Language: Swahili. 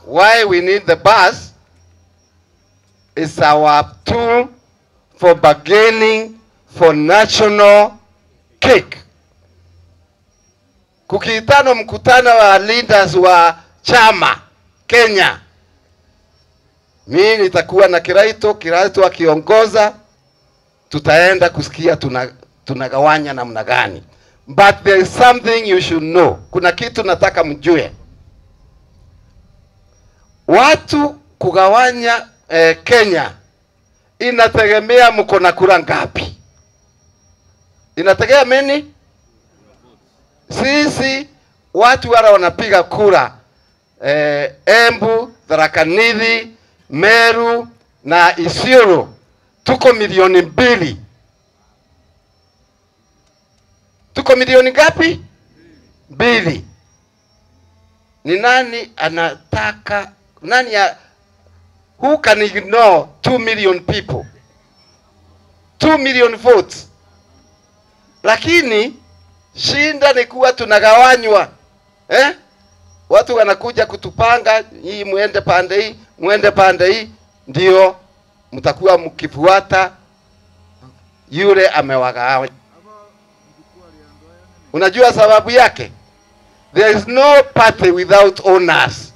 why we need the bus is our tool for bargaining for national cake. Kukiitano mkutano wa leaders wa chama Kenya, mimi nitakuwa na Kiraito, Kiraito akiongoza, tutaenda kusikia tuna tunagawanya namna gani, but there is something you should know. Kuna kitu nataka mjue, watu kugawanya eh, Kenya inategemea mko na kura ngapi, inategemea nini? Sisi watu wale wanapiga kura eh, Embu, Tharaka Nithi, Meru na Isiolo tuko milioni mbili. Tuko milioni ngapi? Mbili. Ni nani anataka nani ya, who can ignore 2 million people 2 million votes lakini shinda ni kuwa tunagawanywa eh? watu wanakuja kutupanga hii mwende pande hii mwende pande hii ndio mtakuwa mkifuata yule amewagawanya unajua sababu yake there is no party without owners